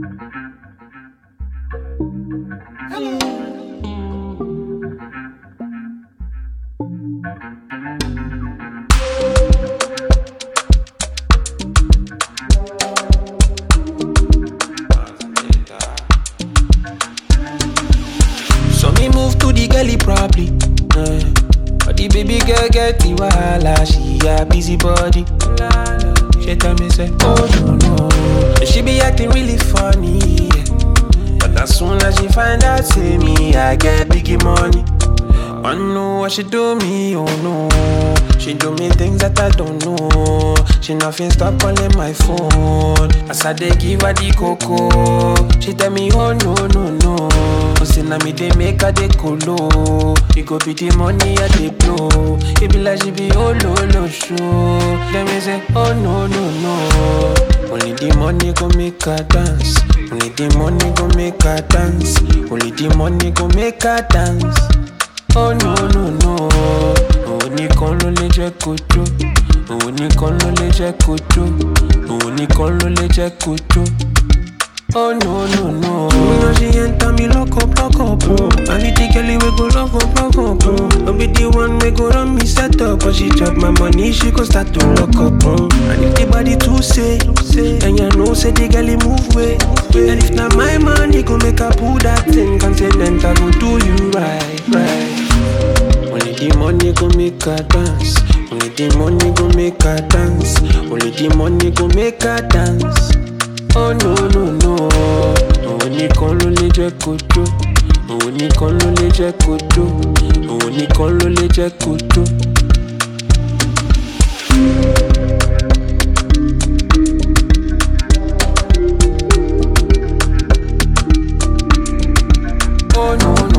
So me move to the gully probably. Uh, but the baby girl get the wahala, she a busy body. She tell me say, oh no no, And she be acting really funny. yeah. But as soon as she find out, say me, I get biggie money. I know what she do me, oh no. She do me things that I don't know. She nothing stop calling my phone. As I dey give her the cocoa, she tell me, oh no no no. Say na me dey make her dey colo. It go be the money I dey blow. It be like she be oh no no show. Then me say, oh no no no. Only the money go make her dance. Only the money go make her dance. Only the money go make her dance. Oh no no no Òun nìkan ló lè jẹ́ kó jó Òun nìkan ló lè jẹ́ kó jó Òun nìkan ló lè jẹ́ kó jó Oh no no no You know she enter me lock up lock up bro I be the girl we go love up love up bro I be the one we go run me set up But she chop my money she go start to lock up bro And if the body too say Then you know say the girl he move way And if not my money go make her pull that thing Continental go do you right right only the money go make her dance. Only the money go make her dance. Only the money go make her dance. Oh no no no. Òun nìkan ló lè jẹ́ kó jó. Òun nìkan ló lè jẹ́ kó jó. Òun nìkan ló lè jẹ́ kó jó. Oh no